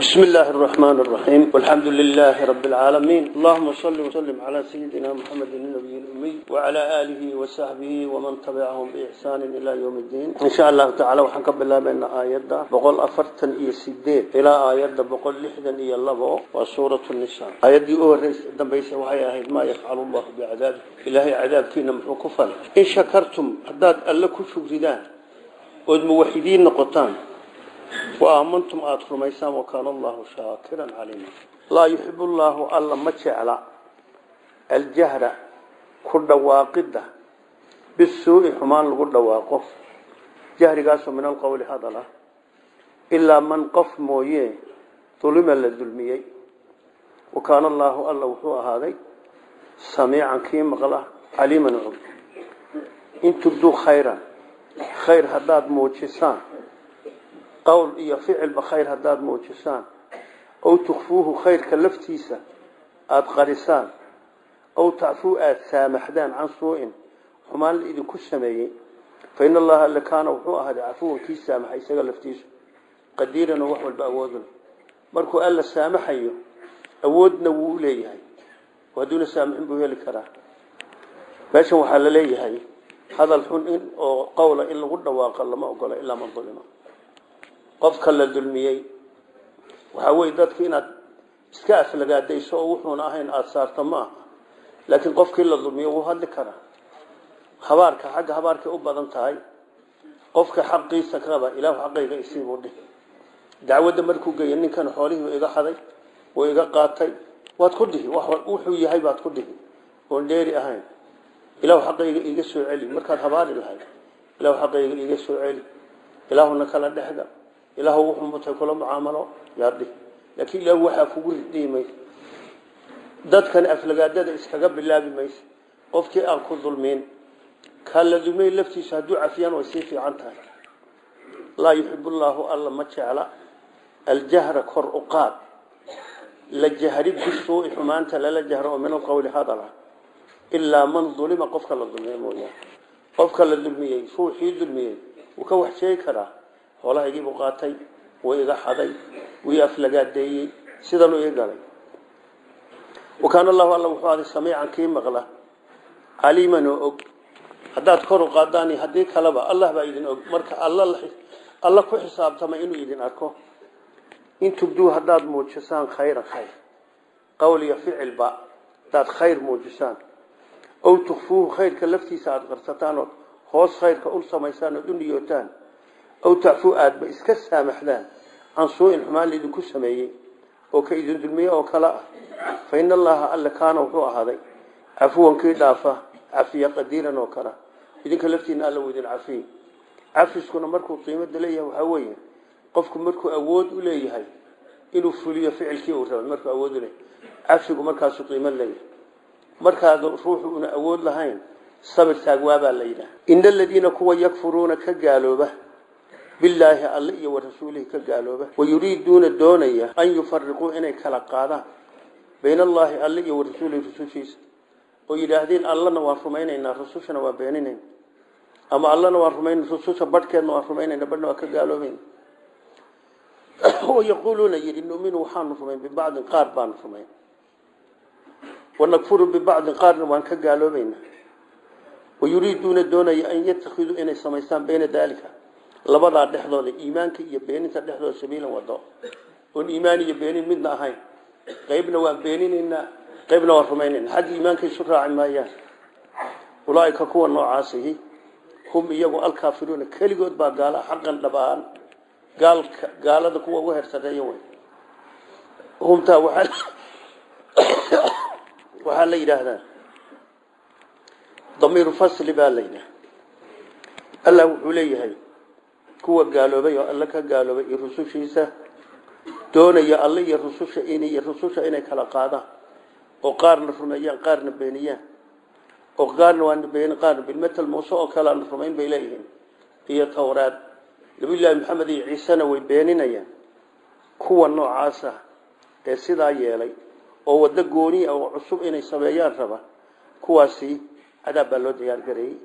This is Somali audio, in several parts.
بسم الله الرحمن الرحيم والحمد لله رب العالمين اللهم صل وسلم على سيدنا محمد النبي الأمي وعلى آله وصحبه ومن تبعهم بإحسان إلى يوم الدين إن شاء الله تعالى وحنك بالله بأن آيات بقول أفرتن إيا سيدين إلى آيات بقول لحدا إيا اللبو وسورة النساء آيات دي أول رئيس دنبيس وحيا ما يفعل الله بعذابه إلهي عذاب كينا محكفا إن شكرتم حداد ألكو شكردان ودموحدين نقطان وآمنتم آتكم ميسان وكان الله شاكرا عليما لا يحب الله ألا ما جعل الجهر كل واقدة بالسوء حمان لقل واقف جهر قاسو من القول هذا لا إلا من قف مويه ظلم للظلمية وكان الله ألا وحوى هذا سميعا كيم غلا عليما عم إن تبدو خيرا خير هداد موجسان قول iyo ficilba khayr haddaad muujisaan ow tukfuuhu khayrka laftiisa aada qarisaan ow tacfuu aada saamaxdaan can suu-in xumaan la idinku sameeyey fa in allaha alle kaana wuxuu ahaaday cafuwan kii saamaxa isaga laftiisu qadiiran oo wax walba awoodun markuu alla saamaxayo awoodna wuu leeyahay hadduuna saamaxin buu heli karaa meeshan waxaa la leeyahay hadal xun in oo qowla in lagu dhawaaqo lama ogola ilaa man dulima qofka la dulmiyey waxaa weye dadka inaad iska aflagaadayso oo wuxuuna ahayn aada saarto ma aha laakiin qofkii la dulmiyo wuu hadli karaa habaarka xagga habaarkay u badan tahay qofka xaqiisa kaba ilaahu xaqayga isiibuu dhih dacwadda markuu geeya ninkan xoolihii iga haday wuu iga qaatay waad ku dhihi wuxuu yahay baad ku dhihi oon dheeri ahayn ilaahu xaqayga iiga soo celi markaad habaari lahayd ilaahu xaqayga iiga soo celi ilaahuna kala dhexda ilaahu wuxuu mutay kula mucaamalo yaadhi laakiin ilaahu waxaa kugu ridii mayso dadkan aflagaadada iskaga bilaabi mayso qofkii aan ku dulmiin kaa la dulmiyey laftiisa hadduu cafiyaan way sii fiican tahay laa yuxibu llaahu alla ma jecla aljahra kor u qaad la jahri bisuui xumaanta lala jahro oo min alqowli hadala ilaa man dulima qofka la dulmiyey mooyaane qofka la dulmiyey ruuxii dulmiyey wuu ka wax sheegi karaa xoolahaygiibuu qaatay wuu iga xaday wuu aflagaadeeyey sidanuu ii galay wakaana allahu alla wuxuu aday samiican kii maqla caliiman oo og haddaad kor u qaadaan iyo haddii kaleba allah baa idin og marka alla ku xisaabtama inuu idin arko in tubduu haddaad muujisaan khayran khayr qowl iyo ficilba haddaad khayr muujisaan ow tukfuuhu khayrka laftiisa aada qarsataan oo hoos khayrka u samaysaan ood u niyootaan aw tacfuu aadba iska saamaxdaan can suu-in xumaan laidinku sameeyey oo ka idin dulmiye oo kale ah fa ina allaha alle kaana wuxuu ahaaday cafuwan kii dhaafa cafiya qadiiran oo kale idinka laftiina alla idin cafiy cafiskuna markuu qiimada leeyahay waxaa weeye qofku markuu awood u leeyahay inuu fuliyo ficilkii uu rabay markuu awood u leeyahay cafigu markaasuu qiimad leeyahay markaad ruuxu una awood lahayn sabir taagwaabaa la yidhaha ina aladiina kuwa yakfuruuna ka gaalooba bilaahi alle iyo warasuulihi ka gaalooba wayuriiduuna doonaya an yufariquu inay kala qaadaan bayna allaahi alle iyo warasuulihi rusushiisa oo yidhaahdeen allana waan rumaynaynaa rusushana waan beeninayn ama allana waan rumayn rususha badhkeedna waan rumaynayna badhna waan ka gaaloobayna oo yaquuluuna yidhi numinu waxaanu rumayn bibacdin qaar baanu rumayn wanakfuru bibacdin qaarna waan ka gaaloobayna wayuriiduuna doonaya an yatakiduu inay samaystaan bayna daalika labadaa dhexdooda iimaanka iyo beeninta dhexdooda sabiilan wado oon iimaan iyo beenin midna ahayn qaybna waan beeninaynaa qaybna waan rumaynayna xagga iimaanka isu raaci maayaan ulaaika kuwa noocaasihi hum iyagu alkaafiruuna keligood baa gaala xaqan dhabaan gaalka gaalada kuwa uga hersareeya wey humtaa waxaa waxaa la yidhaahdaa damiiru fasli baa la yidhaha allah wuxuu leeyahay kuwa gaaloobay oo alle ka gaaloobay iyo rusushiisa doonaya alle iyo rususha in iyo rususha inay kala qaadaan oo qaarna rumeeyaan qaarna beeniyaan oo qaarna waana beenin qaarna bilmetal muuse oo kale aan rumayn bay leeyihiin iyo towraad nabiyullaahi maxamed iyo ciisena way beeninayaan kuwa noocaasa ee sidaa yeelay oo waddo gooni ah oo cusub inay sameeyaan raba kuwaasi cadaab baa loo diyaargareeyey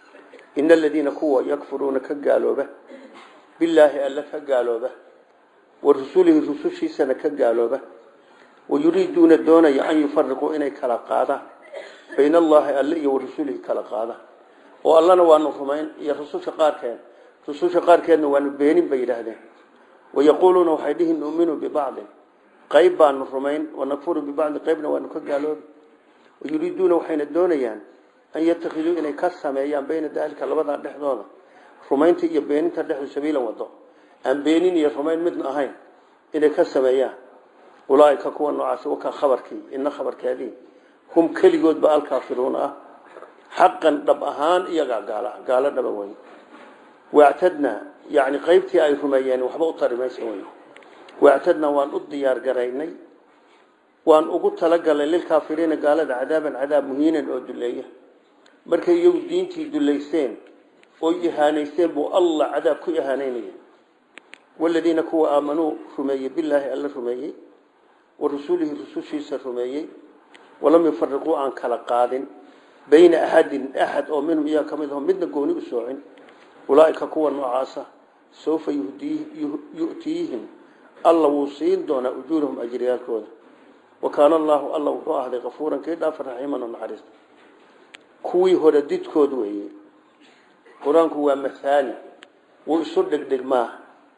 ina aladiina kuwa yakfuruuna ka gaalooba bilaahi alle ka gaalooba wa rusulihi rusushiisana ka gaalooba wayuriiduuna doonaya an yufariquu inay kala qaadaan bayna allaahi alle iyo wa rasulihi kala qaadaan oo allana waanu rumayn iyo rususha qaarkeed rususha qaarkeedna waanu beenin bay yidhaahdeen wayaquuluuna waxay dhihi nu'minu bibacdin qayb baanu rumayn wanakfuru bibacdin qaybna waanu ka gaaloobi wayuriiduuna waxayna doonayaan an yatakiduu inay ka sameeyaan bayna daalika labadaa dhexdooda rumaynta iyo beeninta dhexdu sabiilan wado aan beenin iyo rumayn midna ahayn inay ka sameeyaan ulaaika kuwa noocaas wakaa khabarkii ina khabarkeedii hum keligoodba alkaafiruuna ah xaqan dhab ahaan iyagaa gaala gaalo dhaba wey wactadnaa yani qaybtii ay rumeeyeen waxba u tari maysa wey wactadnaa waan u diyaar garaynay waan ugu talagalay lilkaafiriina gaalada cadaaban cadaab muhiinan oo duleeya markay iyagu diintii dulaysteen oo ihaanaysteen buu allah cadaab ku ihaanaynaya waladiina kuwa aamanuu rumeeyey bilaahi alla rumeeyey wa rasuulihi rusushiisa rumeeyey walam yufariquu aan kala qaadin bayna axadin axad oo minhum iyaa ka mid aho midna gooni u soocin ulaaika kuwa noocaasa sawfa yu'tiihim alla wuu siin doonaa ujuurahum ajriyaalkooda wa kaana allaahu alla wuxuu ahday kafuuran kii dhaafa raxiiman oo naxariista kuwii hore didkood weeye qur-aanku waa mathaali wuu isu dhegdhegmaa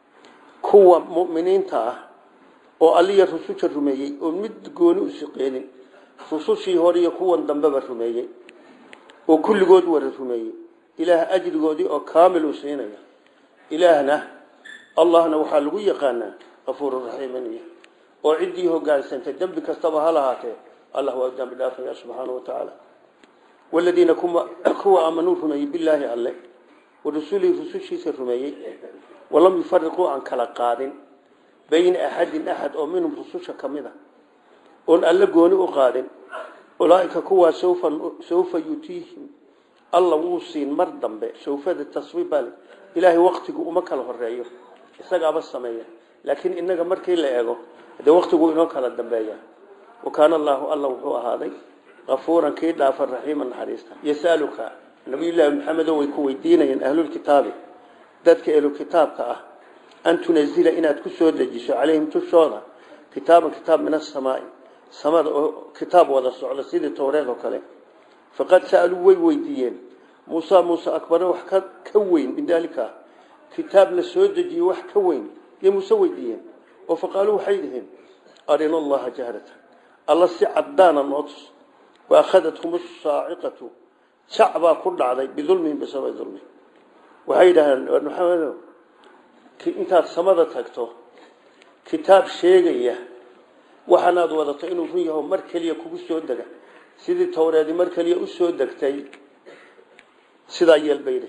kuwa mu'miniinta ah oo alliya rususha rumeeyey oo mid gooni u siqeenin rusushii hore iyo kuwan dambeba rumeeyey oo kulligood wara rumeeyey ilaah ajrigoodii oo kaamil uu siinaya ilaahna allahna waxaa lagu yaqaanaa kafuururaxiimin oo ciddii hogaansantay dembi kastaba ha lahaatee allah waa dambi dhaafaya subxaana wa tacaala waladiina kuwa aamanuu rumeeyey bilaahi alle wa rasuulihi rusushiisa rumeeyey walam yufariquu aan kala qaadin bayna axadin axad oo minhum rususha ka mid a oon alle gooni u qaadin ulaaika kuwaa sawfa yutiihim alla wuu siin mar dambe sawfada taswiibal ilaahay waktigu uma kala horeeyo isagaaba sameeya laakiin inaga markii la eego dee waktigu inoo kala dambeeya wa kaana allaahu alla wuxuu ahaaday kafuuran kii dhaafa raxiima naxariista yasaluka nabiyullaahi maxamedo way ku weydiinayeen ahlulkitaabi dadka ehlukitaabka ah an tunazila inaad ku soo dejiso calayhim tushooda kitaaban kitaab min asamaai samada oo kitaab wada socda sidii towreed oo kale faqad sa'aluu way weydiiyeen muusa muuse akbare wax ka weyn min daalika kitaab la soo dejiyey wax ka weyn yay muuse weydiiyeen oo faqaaluu waxay dhiheen arina allaha jahratan alla si caddaana noo tus wa akhadathum asaaciqatu jac baa ku dhacday bidulmihim bisababi dulmihim waxay yidhahdeen maxamedo intaad samada tagto kitaab sheegaya waxaanaad wadato inuu run yaho mar keliya kugu soo dega sidii towreedi mar keliya u soo degtay sidaa yeelbayda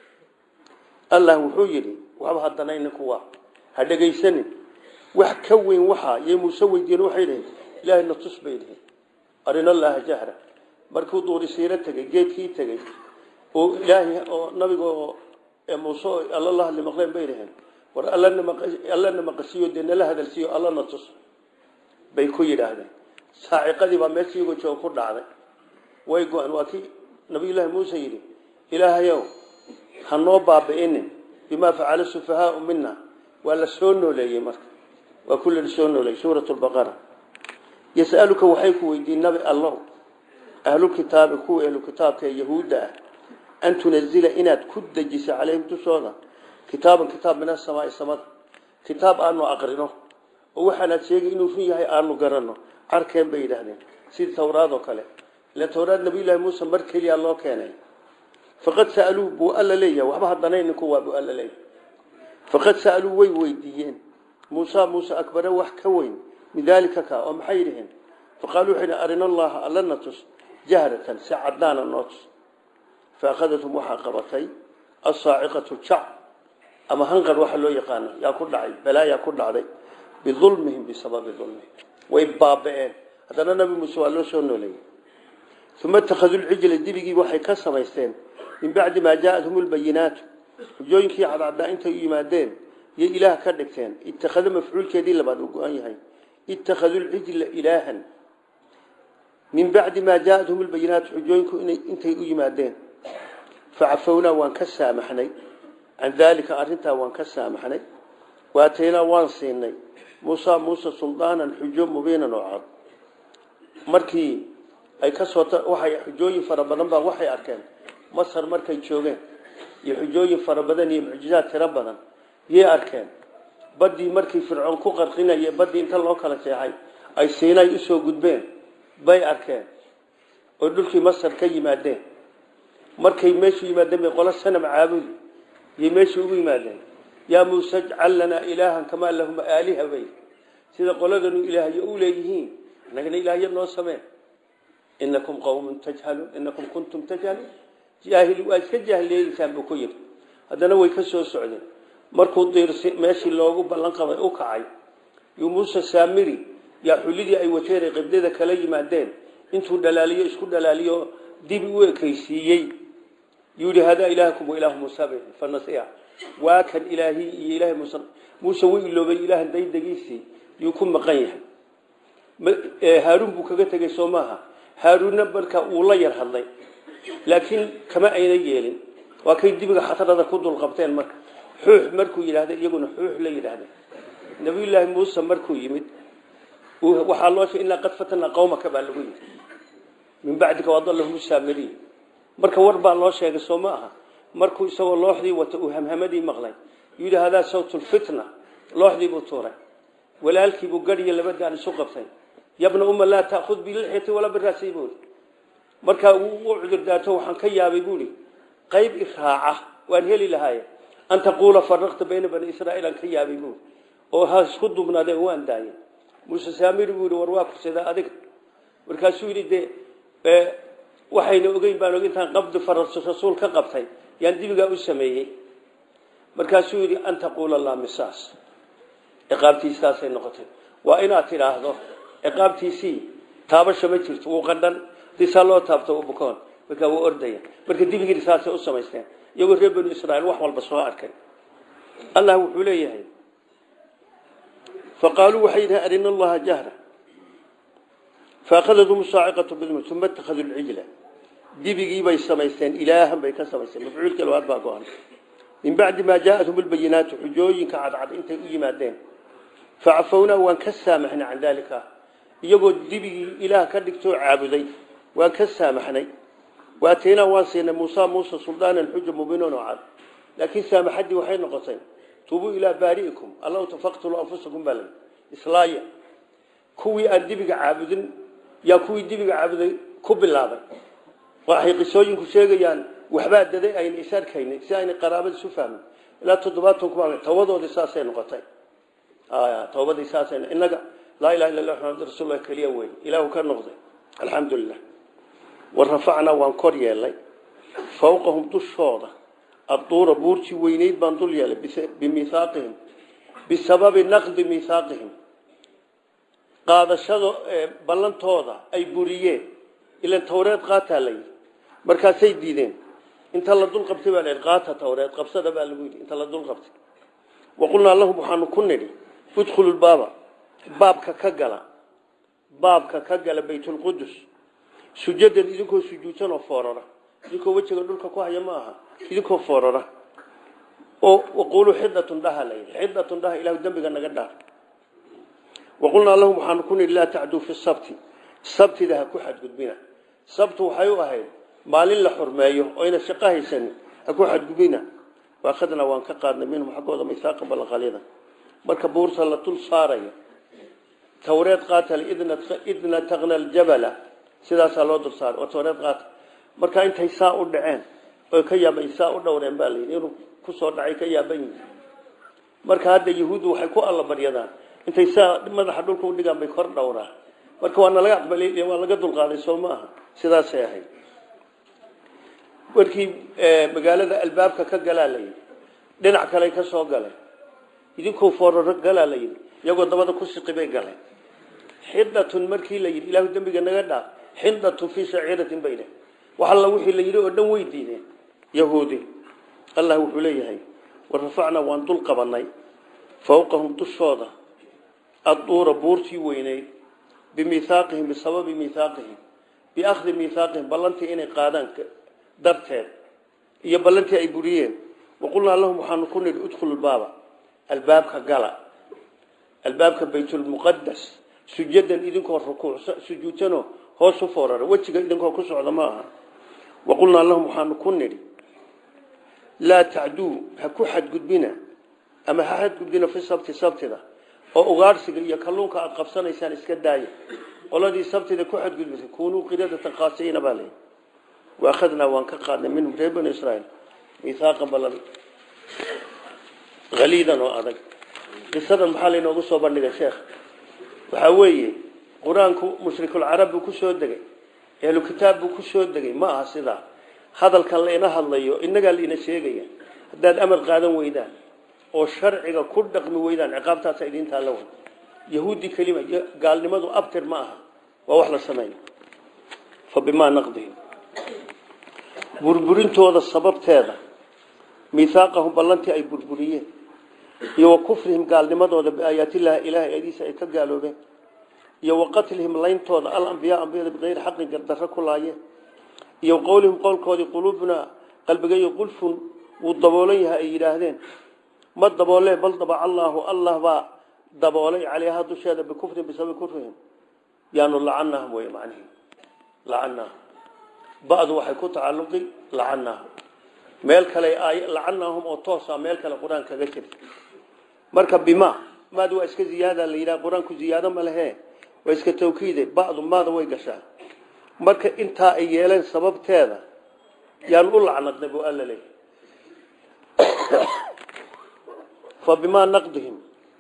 allah wuxuu yidhi waxba haddana ininku ha dhegaysanin wax ka weyn waxaa yay muuse weydiiyeen waxay dhaheen ilaahayna tus bay dhaheen arina allaha jahra markuu duurisiiro tegey geedkii tegey oo ilaahay oo nabiga oo muuse alla la hadli maqleen bay dhaheen war allana maqasiiyo dee nala hadalsiiyo allana tus bay ku yidhaahdeen saaciqadii baa meesha iyagoo jooga ku dhacday way go-een waa kii nabiyullaahi muuse yidhi ilaahayow ha noo baabi'inin bimaa facala sufahaau mina waa la soo nooleeyey marka waa ku la soo nooleeyey suurat lbaqara yasaluka waxay ku weydiin nabi allow ahlukitaabi kuwa ahlukitaabka ee yahuudda ah an tunazila inaad ku dejiso calayhim dushooda kitaaban kitaab min asamaai samada kitaab aanu aqrino oo waxaanaad sheegay inuu run yahay aanu garanno carkeen bay yidhaahdeen sidii towraad oo kale ila towraad nabiyullaahi muuse mar keliya loo keenay faqad sa'aluu buu alla leeyahay waxba haddanayninku waa buu alla leeyahay faqad sa'aluu way weydiiyeen muusa muuse akbare wax ka weyn min daalika ka oo maxay yidhaheen faqaaluu waxay yidhi arina allaha allana tus jahratan si caddaana noo tus faakadathum waxaa qabatay asaaciqatu jac ama hanqar waxa loo yaqaano yaa ku dhacay balaayaa ku dhacday bidulmihim bisababi dulmihim way baaba'een haddana nabi muuse waa loo soo nooleeyey uma ittakhaduu lcijla dibigii waxay ka samaysteen min bacdi maa jaathum lbayinaatu xujooyinkii cadcaddaa intay u yimaadeen yay ilaah ka dhigteen ittakhada mafcuulkeedii labaad uu go-an yahay ittakhaduu lcijla ilaahan min bacdi maa jaathum lbayinaatu xujooyinku intay u yimaadeen facafownaa waan ka saamaxnay can daalika arrintaa waan ka saamaxnay waataynaa waan siinay muusa muuse suldaanan xujo mubiinan oo cad markii ay ka soo waxay xujooyin fara badan baa waxay arkeen masar markay joogeen iyo xujooyin fara badan iyo mucjizaad tiro badan yay arkeen baddii markii fircoon ku qarqinaya baddii inta loo kala jeexay ay siinay usoo gudbeen bay arkeen oo dhulkii masar ka yimaadeen markay meeshu yimaadeen bay qolo sanam caabudi yay meeshii ugu yimaadeen yaa muuse jcal lanaa ilaahan kamaa lahum aaliha bay sida qoladanu ilaahyo u leeyihiin annagana ilaahyo noo sameen inakum qawmun tajhaluun inakum kuntum tajhaluun jaahil waa iska jaahiliyeysaan buu ku yidhi haddana way ka soo socdeen markuu diirsi meeshii loogu ballan qabay u kacay yuu muuse saamiri yaa xullidii ay wateen ay qibdada kala yimaadeen intuu dhalaaliyo isku dhalaaliyo dibi u ekaysiiyey yuu yihi hadaa ilaahakum wa ilaahu muusa bay fanasiya waa kan ilaahii iyo ilaahay muuse muuse wuu iloobay ilaahan daydagiisii yuu ku maqan yahay haaruun buu kaga tegey soo maaha haaruunna marka uu la yar hadlay laakiin kama ayna yeelin waa kay dibiga khatarada ku dulqabteen marka xuux markuu yidhahda iyaguna xuux la yidhaahda nabiyullaahi muuse markuu yimid waxaa loo sheegay inaa qad fatana qawmaka baa lagu yidhi min bacdika wadallahum saamiriin marka war baa loo sheegay soo ma aha markuu isagoo looxdii wata uu hamhamadii maqlay yidhi hadaa sawtulfitna looxdii buu tuuray walaalkiibuu gadhiyo labadaan isu qabtay yabna uma laa taakhud bilixyati walaa biraasay buuri markaa uu u cudurdaato waxaan ka yaabay buuri qayb iraaca waan heli lahaaye an taquula faraqta bayna bani israaiil aan ka yaabay buuri oo ha isku dubnaadeen waan daayay muuse saamiri buu yihi war waa kursadaa adiga markaasuu yidhi dee waxayna ogeyn baan og intaan qabdi faras rasuul ka qabtay yaan dibigaa u sameeyey markaasuu yidhi an taquula laa misaas ciqaabtiisaasay noqotay waa inaad tidhaahdo ciqaabtiisii taabasha ma jirto wuu qandhan disaa loo taabto bukoon markaa wuu ordaya marka dibigii saasay u samaysteen iyagoo reer banu israiil wax walba soo arkay allah wuxuu leeyahay faqaaluu waxay yidhahen arina allaha jahra faakadadhum saaciqatu bidm uma ittakhaduu lcijla dibigii bay samaysteen ilaahan bay ka samaysteen mafcuulka labaad baa go-an min bacdi maa jaathum lbayinaatu xujooyinka cadcad intay u yimaadeen facafownaa waan ka saamaxnay can daalika iyagoo dibigii ilaah ka dhigtoo caabuday waan ka saamaxnay waataynaa waan siinay muusa muuse suldaanan xuja mubiinan oo cad laakiin saamaxaddii waxay noqotay tuubuu ilaa baari'ikum allahu tafaqtuluu anfusakum baa layi islaaya kuwii aan dibiga caabudin yaa kuwii dibiga caabuday ku bilaabay waxay qisooyinku sheegayaan waxbaa daday ayna is arkaynin si ayna qaraabada isu fahmin ilaa toddobaatan kuma toobadoodii saasay noqotay toobadii saasay innaga laa ilaha illa allah muxamad rasuulullah keliya wey ilaahu ka noqday alxamdu lilah wa rafacnaa waan kor yeelay fawqahum dushooda adduura buurtii weyneyd baan dul yeelay bimihaaqihim bisababi naqdi mihaaqihim qaadashada ballantooda ay buriyeen ilan tawreed qaataa la yidhi markaasay diideen inta la dul qabtay baa la qaata tawreed qabsada baa lagu yidhi inta la dul qabtay waqulnaa lahum waxaanu ku nidhi udkhulu lbaaba baabka ka gala baabka ka gala baytulqudus sujadan idinkoo sujuudsan oo foorara idinkoo wejiga dhulka ku haya ma aha idinkoo foorara oo waquuluu xidatun dhaha la yidhi xidatun dhaha ilahu dembiga naga dhaar waqulnaa lahum waxaanu ku nidhi laa tacduu fi sabti sabtida ha ku xadgudbina sabtu waxay u ahayd maalin la xurmeeyo oyna shaqo haysanin ha ku xadgudbina waakhadnaa waan ka qaadnay minhum xaggooda mihaaqa ballanqalyada marka buurta la dul saarayo tawreed qaata idna taqna aljabala sidaasaa loo dul saaray oo tawreed qaata marka intay saa u dhaceen oy ka yaaban saa u dhowreen baa layidhi inuu kusoo dhacay ka yaaban yihi marka hadda yahuuddu waxay ku allabaryadaan intay saa madaxa dhulka udhigaan bay kor dhowraan marka waa nalaga aqbalay waa laga dulqaaday soo ma aha sidaasay ahayd markii magaalada albaabka ka galaa la yidhi dhinac kale ka soo galay idinkoo fooraro galaa la yidhi iyagoo dabada ku siqi bay galeen xidatun markii la yidhi ilaahu dembiga naga dhaaf xidatun fii shaciiratin bay dheh wax alla wixii la yidhi oo dhan way diideen yahuudi allah wuxuu leeyahay wa rafacnaa waan dul qabanay fawqahum dushooda adduura buurtii weyneyd bimihaaqihim bisababi mihaaqihim biakhdi mihaaqihim ballantii inay qaadaan darteed iyo ballantii ay buriyeen waqulnaa lahum waxaanu ku nidhi udkhulu baaba albaabka gala albaabka baytulmuqadas sujadan idinkoo rukuuc sujuudsanoo hoos u foorara wejiga idinkoo ku socda ma aha waqulnaa lahum waxaanu ku nidhi laa tacduu ha ku xadgudbina ama ha xadgudbina fi sabti sabtida oo ugaadhsiga iyo kalluunka aada qabsanaysaan iska daaya qoladii sabtida ku xadgudbisay kunuu qiradatan qaasiina baa leeyi waakhadnaa waan ka qaadnay minhum reer bani israiil mihaaqan ballan haliidan oo adag qisadan maxaa laynoogu soo bandhigay sheekh waxaa weeye qur-aanku mushrikulcarab buu ku soo degay ehlu kitaab buu ku soo degay ma aha sidaa hadalkan layna hadlayo innagaa laina sheegaya haddaad amar qaadan weydaan oo sharciga ku dhaqmi weydaan ciqaabtaasa idintaa la way yahuudi kelima gaalnimadu abtir ma aha waa wax la sameeya fa bimaa naqdihim burburintooda sababteeda mihaaqahum ballantii ay burburiyeen iyo wa kufrihim gaalnimadooda biaayaatillahi ilahay ayadiisa ay ka gaaloobeen iyo wa qatlihim layntooda alambiyaa ambiyada bikayri xaqin gardarro ku laayeen iyo qowlihim qowlkoodii quluubunaa qalbigayo qulfun wuu daboolan yahay ay yidhaahdeen ma daboolee bal dabaca allaahu allah baa daboolay caleyha dusheeda bikufrin bisababi kufrihim yaanu lacanahum wey macnihi lacanahum ba'du waxay ku tacalluqi lacanahum meel kale aay lacanahum oo toosa meel kale qur-aan kaga jirta marka bima maad waa iska ziyaada la yidhaha qur-aanku ziyaado ma lehe waa iska tawkiide ba'du maada way gashaa marka intaa ay yeeleen sababteeda yaan u lacnadnay buu alla leeyahy fa bimaa naqdihim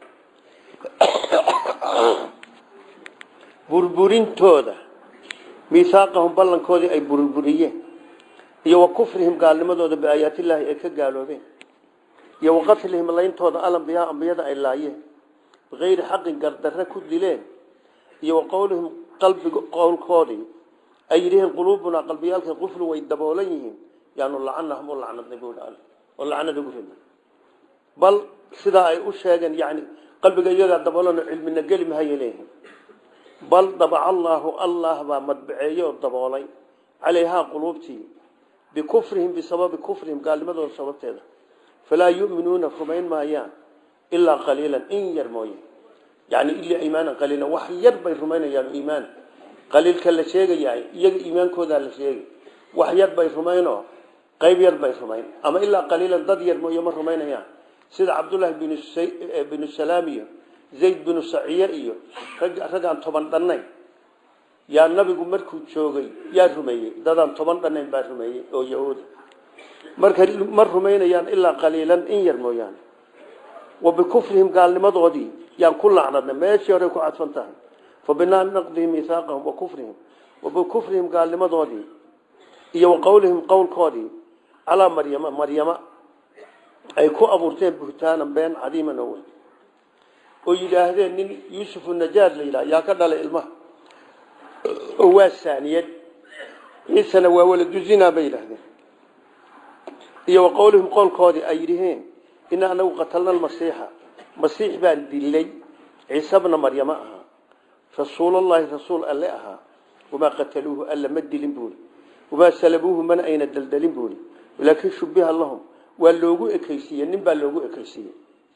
burburintooda mihaaqahum ballankoodii ay burburiyeen iyo wa kufrihim gaalnimadooda biaayaatillaahi ay ka gaaloobeen iyo wa qatlihim layntooda alambiyaa ambiyada ay laayeen bikayri xaqin gardarre ku dileen iyo wa qowlihim qalbiga qowlkoodii ay yidhiheen quluubunaa qalbiyaalka quflu way daboolan yihiin yaanu lacanahum u lacnadnay buu all oo lacnada ugu ridnay bal sidaa ay u sheegeen yani qalbiga iyagaa daboolan oo cilmina geli mahaya leeyihin bal dabaca allaahu allah baa madbaceeye oo daboolay calayhaa quluubtii bikufrihim bisababi kufrihim gaalnimadooda sababteeda falaa yu'minuuna rumayn maayaan ilaa qaliilan in yar mooye yani ilaa iimaanan qaliilan wax yar bay rumaynayaan iimaan qaliilka la sheegayahay iyaga iimaankoodaa la sheegay wax yar bay rumaynoo qayb yar bay rumayn ama ilaa qaliilan dad yar mooye ma rumaynayaan sida cabdullaahi binu salaam iyo zayd binu saciye iyo raggaan toban dhannayn yaa nabigu markuu joogay yaa rumeeyey dadaan toban dhannayn baa rumeeyey oo yahuuda marka ma rumaynayaan ilaa qaliilan in yar mooyaane wa bikufrihim gaalnimadoodii yaan ku lacnadnay meeshii horey ku cadfan tahay fa binaa naqdihim mihaaqahum wa kufrihim wa bikufrihim gaalnimadoodii iyo wa qowlihim qowlkoodii calaa maryama maryama ay ku abuurteen buhtaanan been cadiiman oo weyn oo yidhaahdeen nin yuusufu najaar la yidhaha yaa ka dhalay ilmaha oo waa saaniyad ciisana waa waladuzina bay yidhaahdeen iyo wa qowlihim qowlkoodii ay yidhiheen ina anagu qatalna almasiixa masiix baan dilay ciise bna maryamo ahaa rasuulallahi rasuul alle ahaa wamaa qataluuhu alla ma dilin buuli wamaa salabuuhu mana ayna daldalin buuli walaakin shubiha lahum waa loogu ekeysiiye nin baa loogu ekeysiiyey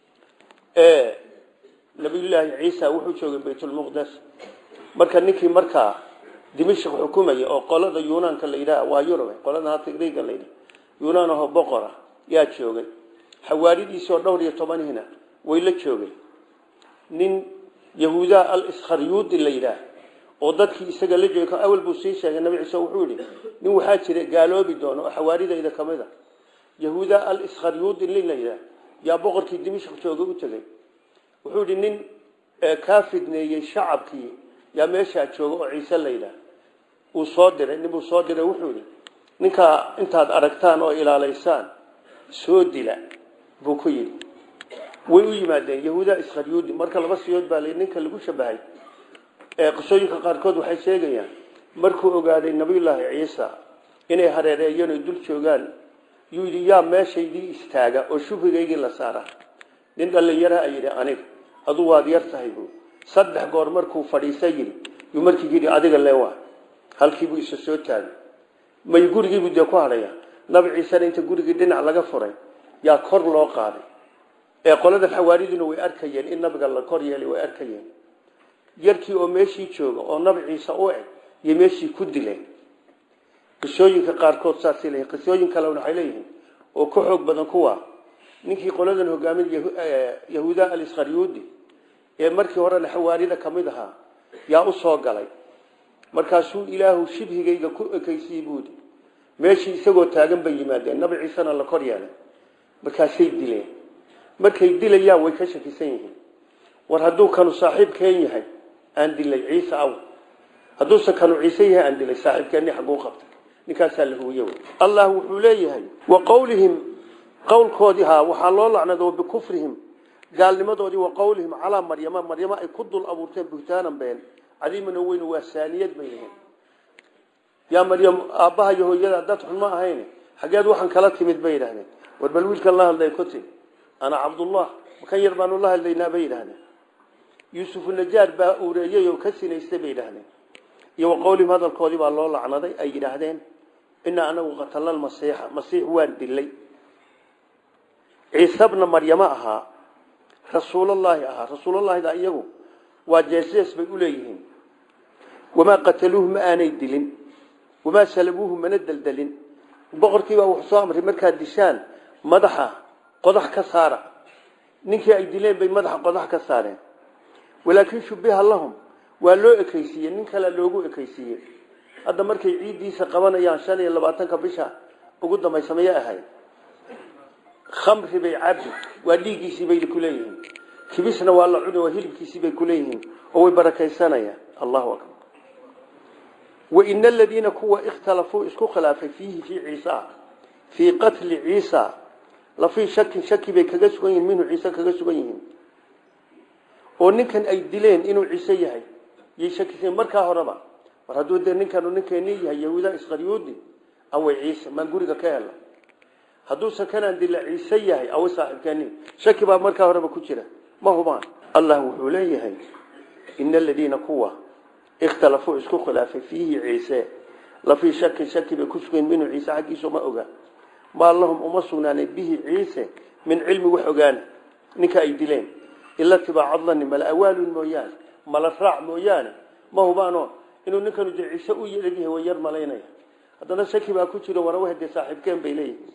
nabiyullaahi ciisa wuxuu joogay baytulmuqdes marka ninkii markaa dimashq xukumaya oo qolada yunaanka la yidhaha waa yurub qolada hata griega la yidhaha yunaan ahoo boqora yaa joogay xawaaridiisii oo dhowr iyo tobanihina way la joogay nin yahuudaa al-iskharyuudi la yidhaah oo dadkii isaga la joogay awal buu sii sheegay nabi ciise wuxuu yidhi nin waxaa jira gaaloobi doono oo xawaaridayda ka mid a yahuudaa al-iskharyuudi nin la yidhaah yaa boqorkii dimashq joogay u tegey wuxuu yidhi nin kaa fidneeyey shacabkii yaa meeshaa jooga oo ciise la yidhaah uu soo diray ninbuu soo diray wuxuu yidhi ninkaa intaad aragtaan oo ilaalaysaan soo dila buu ku yidhi way u yimaadeen yahuudaa iskharyuudi marka laba siyood baa la ninka lagu shabahay qisooyinka qaarkood waxay sheegayaan markuu ogaaday nabiyullaahi ciisa inay hareereeyeen oy dul joogaan yuu yidhi yaa meeshaydii istaaga oo shubhigaygii la saara nin dhallinyaraha ay yidhi aniga adu waad yar tahay buu saddex goor markuu fadhiisay yidhi yuu markii yidhi adiga leewaa halkiibuu isa soo taagay may gurigiibuu dee ku hadhaya nabi ciisena inta gurigii dhinac laga furay yaa kor loo qaaday ee qoladan xawaariduna way arkayeen in nabiga la kor yeelay way arkayeen yarkii oo meeshii jooga oo nabi ciise u eg iyo meeshii ku dileen qisooyinka qaarkood saasay leeyihin qisooyin kalena waxay leeyihiin oo ka xoog badan kuwa ninkii qoladan hogaamin yahuuda alisqaryuudi ee markii horena xawaarida ka mid ahaa yaa u soo galay markaasuu ilaahu shibhigayga ku ekaysiyey buudi meeshii isagoo taagan bay yimaadeen nabi ciisena la kor yeelay markaasay dileen markay dilayaan way ka shakisan yihiin war hadduu kanu saaxiibkeen yahay aan dilay ciise aw hadduusan kanu ciise yahay aan dilay saaxiibkeenni xagguu qabtay ninkaasaa la huwiye wey allah wuxuu leeyahay wa qowlihim qowlkoodii haa waxaa loo lacnado bikufrihim gaalnimadoodii wa qowlihim calaa maryama maryama ay ku dul abuurteen buhtaanan been cadiiman oo weyn waa saaniyad bay yihiin yaa maryam aabbaha iyo hooyada dad xun ma ahayn xageed waxaan kala timid bay yidhahdeen war bal wiilkan la hadlay ku tiri ana cabdullah makan yar baanu la hadlaynaa bay yidhahdeen yuusufu najaar baa uureeyey oo ka sinaystay bay yidhahdeen iyo wa qowlihim hadalkoodii baa loo lacnaday ay yidhaahdeen inaa anagu qatalna almasiixa masiix waan dilay ciise bna maryamo ahaa rasuulallaahi ahaa rasuulallahida iyagu waa jeesjees bay u leeyihiin wamaa qataluuhu ma aanay dilin wamaa salabuuhu mana deldelin boqorkiibaa wuxuu soo amray markaad dishaan madaxa qodax ka saara ninkii ay dileen bay madaxa qodax ka saareen walaakin shubiha lahum waa loo ekaysiiyey nin kale loogu ekaysiiyey hadda markay ciiddiisa qabanayaan shan iyo labaatanka bisha ugu dambaysa mayay ahayd khamri bay cabi waa dhiiggiisii bay kuleeyihiin kibisna waa la cuni waa hilibkiisii bay kuleeyihiin oo way barakaysanayaan allahu akbar waina aladiina kuwa ikhtalafuu isku khilaafay fiihi fii ciisa fii qatli ciisa lafii shakin shaki bay kaga sugan yihiin minhu ciise kaga sugan yihiin oo ninkan ay dileen inuu ciise yahay yay shakiseen markaa horeba mar hadduu dee ninkanu ninkeeni yahay yahuuda isqaryuudi away ciise maan guriga ka hela hadduusan kanaan dila ciise yahay away saaxiibkeeni shaki baa markaa horeba ku jira ma hubaan allah wuxuu leeyahay ina aladiina kuwa ikhtalafuu isku khilaafay fiihi ciise lafii shakin shaki bay ku sugayn minhu ciise xaggiisu ma oga maa lahum uma sugnaanay bihi ciise min cilmi wax ogaana ninka ay dileen ila tibaacadlani mala awaalun mooyaane mala raac mooyaane ma hubaano inuu ninkanu de ciise u yeegyahay way yar malaynaya haddana shaki baa ku jiro warawaha dee saaxiibkeen bay leeyihiin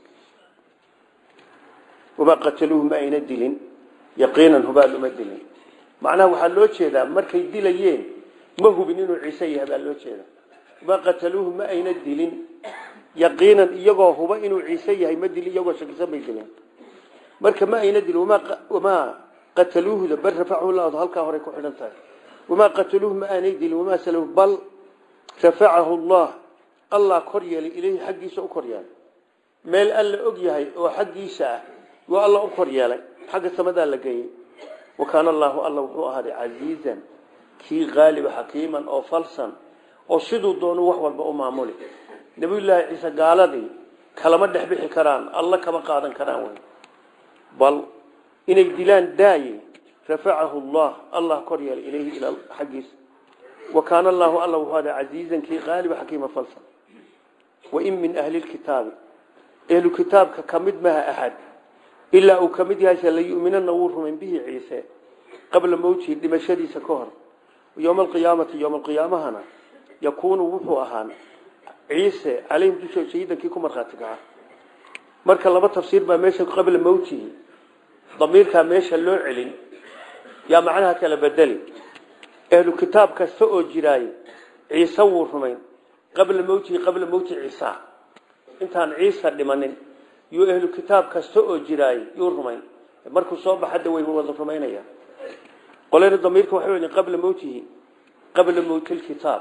wamaa qataluuhu ma ayna dilin yaqiinan hubaal uma dilin macnaha waxaa loo jeedaa markay dilayeen ma hubin inuu ciise yahay baa loo jeeda wamaa qataluuhu ma ayna dilin yaqiinan iyagoo huba inuu ciise yahay ma dilin iyagoo shakisan bay dileen marka ma ayna dilin wamaa qataluuhuda bal rafacahu llahu halkaa horey ku xidhan tahay wamaa qataluuhu ma aanay dilin wamaa saluuhu bal rafacahu llah allah kor yeelay ilayhi xaggiisa u kor yeelay meel alla og yahay oo xaggiisa ah yuu alla u kor yeelay xagga samadaa la geeyey wa kaana allaahu alla wuxuu ahaaday casiizan kii qaaliba xakiiman oo falsan oo siduu doonu wax walba u maamuli nabiyullaahi ciise gaaladii kalama dhex bixi karaan alla kama qaadan karaan wey bal inay dilaan daaye rafacahu llah allah kor yeelay ilayhi ila xaggiisa wa kaana allaahu alla wuxuu ahaaday casiizan kii qaaliba xakiima falsan wain min ahli lkitaabi ehlu kitaabka ka mid maha axad ilaa uu ka mid yahay layuminana wuu rumayn bihi ciise qabla mowtihi dhimashadiisa ka hor yowma alqiyaamati yowma alqiyaamahana yakuunu wuxuu ahaan ciise calayhim dushooda shahiidankii ku markhaati kaca marka laba tafsiir baa meesha qabla mowtihi damiirkaa meesha loo celin yaa macnaha kala bedeli ehlu kitaab kasta oo jiraaye ciise wuu rumayn qabla mowtihi qabla mowti ciisa intaan ciisa dhimanin yuu ehlu kitaab kasta oo jiraay yuu rumayn markuu soo baxada way wada rumaynaya qolena damiirka waxay weli qabla mowtihi qabla mowti lkitaab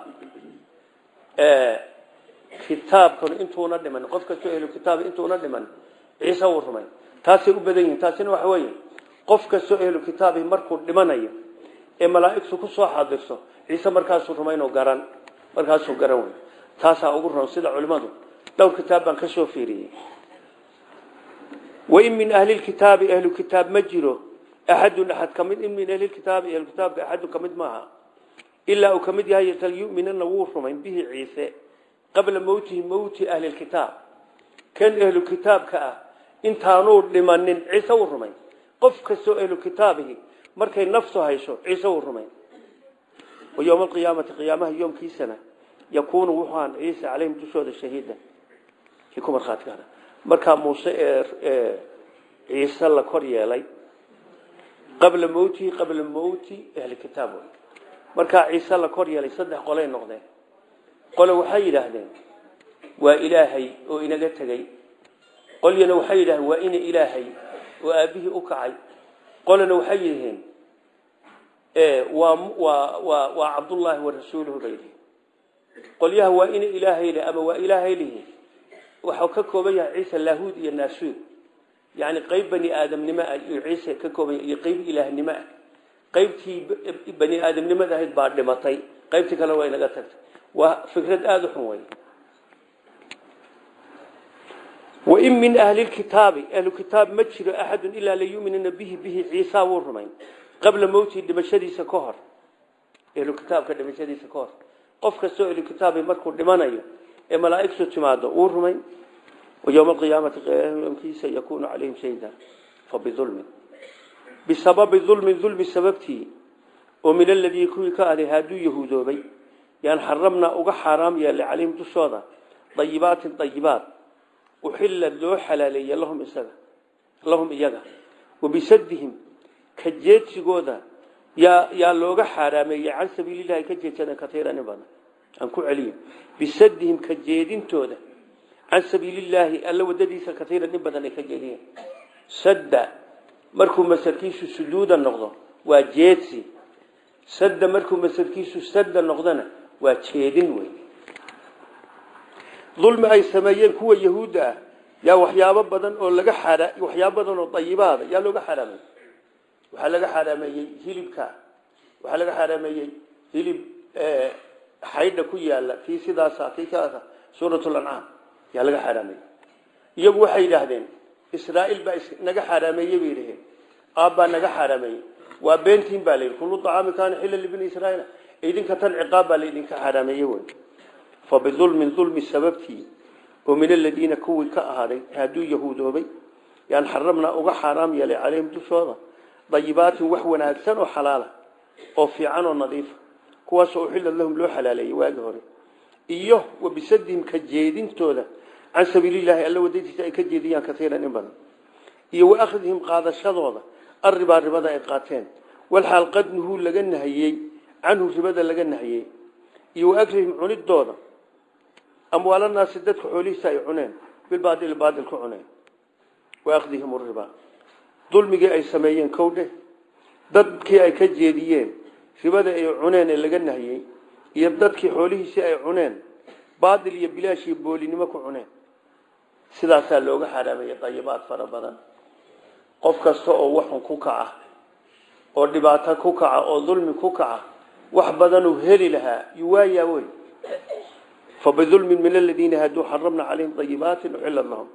kitaabkan intuuna dhiman qof kastoo ehlu kitaab intuuna dhiman ciise wuu rumayn taasay u badan yihiin taasina waxa weeye qof kastoo ehlu kitaabi markuu dhimanayo ee malaa'igtu ku soo xaadirso ciise markaasuu rumaynoo garan markaasuu garan wey taasaa ugu ron sida culimmadu dhowr kitaab baan ka soo fiiriyey wain min ahli lkitaabi ahlu kitaab ma jiro axadun axad kamid in min ahli kitaabi ahlu kitaabka axadun ka mid maaha ilaa uu ka mid yahay talyuminana wuu rumayn bihi ciise qabla mowtihi mowti ahli lkitaab kan ahlu kitaabka ah intaanuu dhimanin ciise wuu rumayn qof kastoo ahlu kitaabihi markay naftu hayso ciise wuu rumayn wa yowma alqiyaamati qiyaamaha yoomkiisana yakuunu wuxuu ahaan ciise calayhim dushooda shahiida kii ku markhaati kaana markaa muuse ee ciise la kor yeelay qabla mowtihi qabla mowti ahli kitaab markaa ciise la kor yeelay saddex qolay noqdeen qole waxay yidhaahdeen waa ilaahay oo inaga tegey qolyana waxay yidhahdeen waa ina ilaahay oo aabbihii u kacay qolena waxay yidhaheen waa waa waa waa cabdullaahi wa rasuuluhu bay yihiin qolyaha waa ina ilaahay leh ama waa ilaahay lihi waxuu ka kooban yahay ciise laahuud iyo naasuud yani qayb bani aadamnimo ah iyo ciise ka kooban yahay iyo qayb ilaahnimo ah qaybtii bani aadamnimada ahayd baa dhimatay qaybtii kale waa inaga tagtay waa fikrad aada u xun wey wain min ahli lkitaabi ahlu kitaab ma jiro axadu ilaa layuminuna bihi bihi ciisa wuu rumayn qabla mowtihi dhimashadiisa ka hor ahlu kitaabka dhimashadiisa ka hor qof kastoo ahlu kitaabi markuu dhimanayo ee malaa'igtu timaado wuu rumayn ويوم القيامة قيامkiisa يكون عليهم شهيدا فبظلم بسبب ظلم ظلم سببتي ومن الذي كوي كاهي هادو يهودوبي يعني حرمنا uga حرام يلي عليهم دشودا طيبات طيبات وحل لو حلالي لهم اسغا لهم iyaga وبسدهم كجيتشغودا يا يا لوga حرامي عن سبيل الله كجيتشنا كثيرا badan aan ku celiyo بسدهم كجيدintooda can sabiili illaahi alla wadadiisa kaiira in badan ay ka jeediyeen sadda markuu masarkiisu sujuuda noqdo waa jeedsi sadda markuu masarkiisu sadda noqdona waa jeedin wey dulmi ay sameeyeen kuwa yahuudda ah yaa waxyaabo badan oo laga xara waxyaabo badan oo dayibaada yaa looga xaraamey waxaa laga xaraameeyey hilibka waxaa laga xaraameeyey hilib xaydha ku yaala kii sidaasa kii kaasa suurat lancaam yaa laga xaaraameeyey iyagu waxay yidhaahdeen israa'iil baa naga xaaraameeyey bay yidhaheen aabbaa naga xaaraameeyey waa beentiin baa layidhi kullu acaami kaana xilla libni israa'iila idinka tan ciqaab baa laydinka xaaraameeyey wey fa bidulmin dulmi sababtii oo min aladiina kuwii ka ahaaday hadduu yahuudoobay yaan xarabnaa uga xaaraam yeelay calayhim dushooda dayibaatin wax wanaagsan oo xalaala oo fiican oo nadiifa kuwaasoo uxillad lahum loo xalaaleeyey waagi hore iyo wa bisadihim ka jeedintooda can sabiilillaahi alla wadadiisa ay ka jeediyaan kaiiran in badan iyo wa akhdihim qaadashadooda arribaa ribada ay qaateen walxaal qad nuhuu laga nahiyey canhu ribada laga nahiyey iyo wa aklihim cunidooda amwaalanaasi dadka xoolihiisa ay cuneen bilbaadili baadil ku cuneen wa akhdihim riba dulmigii ay sameeyeen kowdhe dadkii ay ka jeediyeen ribada ay cuneen ee laga nahiyey iyo dadkii xoolihiisii ay cuneen baadil iyo bilaash iyo boolinimo ku cuneen sidaasaa looga xaraameeyey dayibaad fara badan qof kasta oo waxun ku kaca oo dhibaato ku kaca oo dulmi ku kaca wax badanuu heli lahaa yuwaayaa wey fabidulmin min aladiina haaduu xaramna calayhim dayibaatin uxilad lahum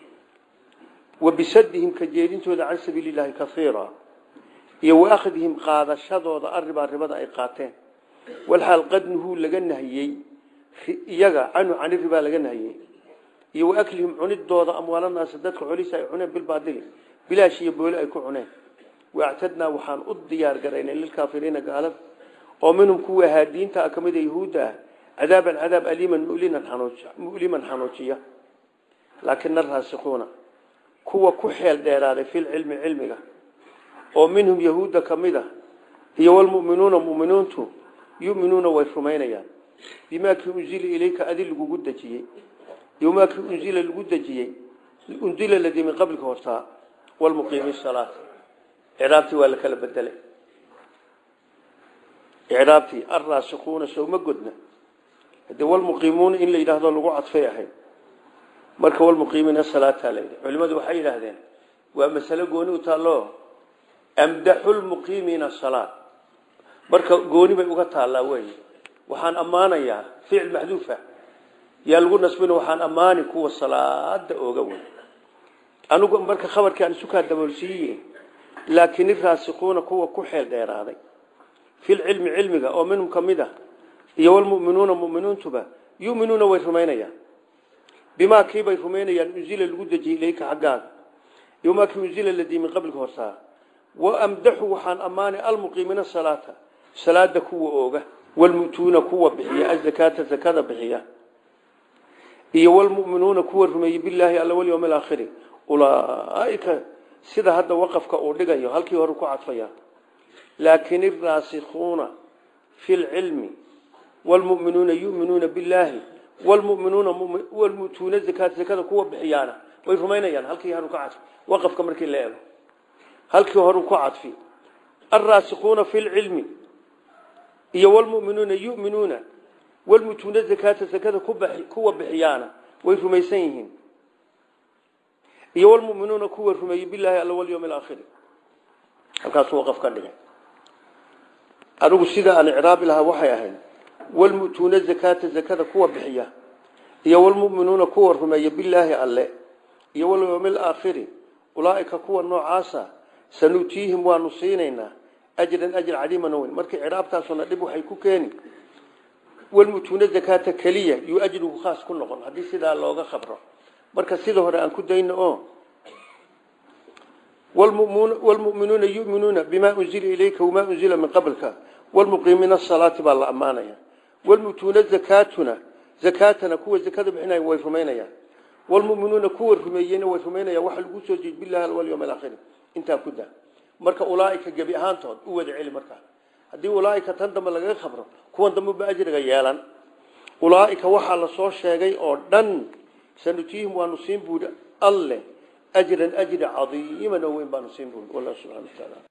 wa bisadihim ka jeedintooda can sabiili llaahi kaiira iyo wa akhdihim qaadashadooda arribaa ribada ay qaateen walxaal qad nuhuu laga nahiyey iyaga canhu cani ribaa laga nahiyey iyo wa aklihim cunidooda amwaalanaasi dadka xolihiisa ay cuneen bilbaadili bilaash iyo booli ay ku cuneen waactadnaa waxaan u diyaar garaynay lilkaafiriina gaalada oo minhum kuwa haadiinta ah kamida yahuudda ah cadaaban cadaab aliiman muliman xanuujiya laakina araasikuuna kuwa ku xeel dheeraaday filcilmi cilmiga oo minhum yahuudda kamid a iyo walmuminuuna muminiintu yuminuuna way rumaynayaan bimaa kii unzila ilayka adi lagugu dejiyey iyo maa kii unzila lagu dejiyey unzila ladii min qablika hortaa walmuqiimi salaat icraabtii waa la kala bedelay icraabtii alraasikuuna sowma godna hadee walmuqiimuuna in la yidhaahdo lagu cadfay ahayd marka walmuqiimiina salaataa la yidhi culimadu waxay yidhaahdeen waa masalo gooni u taalloo amdaxu lmuqiimiina salaat marka gooni bay uga taallaa wey waxaan ammaanayaa ficil maxduufa yaa lagu nasbina waxaan ammaani kuwa salaada ooga wey anigu marka khabarkii aan isukaa daboolsiiye laakin iraasikuuna kuwa ku xeel dheeraaday filcilmi cilmiga oo minhum kamid ah iyo walmuminuuna muminiintuba yuminuuna way rumaynayaan bimaa kiibay rumaynayaan unzila lagu dejiyey ilayka xaggaaga iyo maa kii unzila ladii min qablika hortaa waamdaxu waxaan ammaanay almuqiimiina salaata salaada kuwa ooga walmu'tuuna kuwa bixiya azakaata zakada bixiya iyo walmu'minuuna kuwa rumeeyey bilaahi alla walyowmi alaakhiri ulaaika sida hadda waqafka uu dhigayo halkii hore ku cadfaya laakin iraasikuuna fi lcilmi wlmuminuuna yuminuuna billahi wlmuminuuna wlmutuuna zakaat zakada kuwa bixiyaana way rumaynayaan halkii hore ku cadfi waqafka markii la eego halkii hore ku cadfi alraasikuuna fi lcilmi iyo wlmuminuuna yuminuuna wlmutuuna zakaata zakada kuwa bixiyaana way rumaysan yihiin iyo wlmuminuuna kuwa rumeeyey bilahi alla walyowm alaakhiri halkaasuu waqaf ka dhigay anigu sida aan icraabi lahaa waxay ahayd walmu'tuuna zakaata zakada kuwa bixiya iyo walmu'minuuna kuwa rumeeya bilaahi alle iyo walyowmi alaakhiri ulaaika kuwa noocaasa sanutiihim waanu siinaynaa ajran ajr cadiiman weyn markii ciraabtaasuna dhib waxay ku keeni walmu'tuuna zakaata keliya yuu ajrigu khaas ku noqon haddii sidaa looga khabro marka sida hore aan ku dayno oo walmu'minuuna yu'minuuna bimaa unzila ilayka wamaa unzila min qablka walmuqiimiina asalaati baa la ammaanaya walmu'tuuna zakaatuna zakaatana kuwa zakada bixinaya way rumaynayaan walmu'minuuna kuwa rumeeyeyna way rumaynayaan waxa lagu soo jeed billahi walyawm alaakhir intaa ku daa marka ulaaika gebi ahaantood u wada celi markaa haddii ulaaika tan dambe lagaga khabro kuwan dambe ba ajriga yeelan ulaaika waxaa la soo sheegay oo dhan sanutiihim waanu siin buuri alle ajran ajri cadiiman oo weyn baanu siin buuri wallah subxana wa taala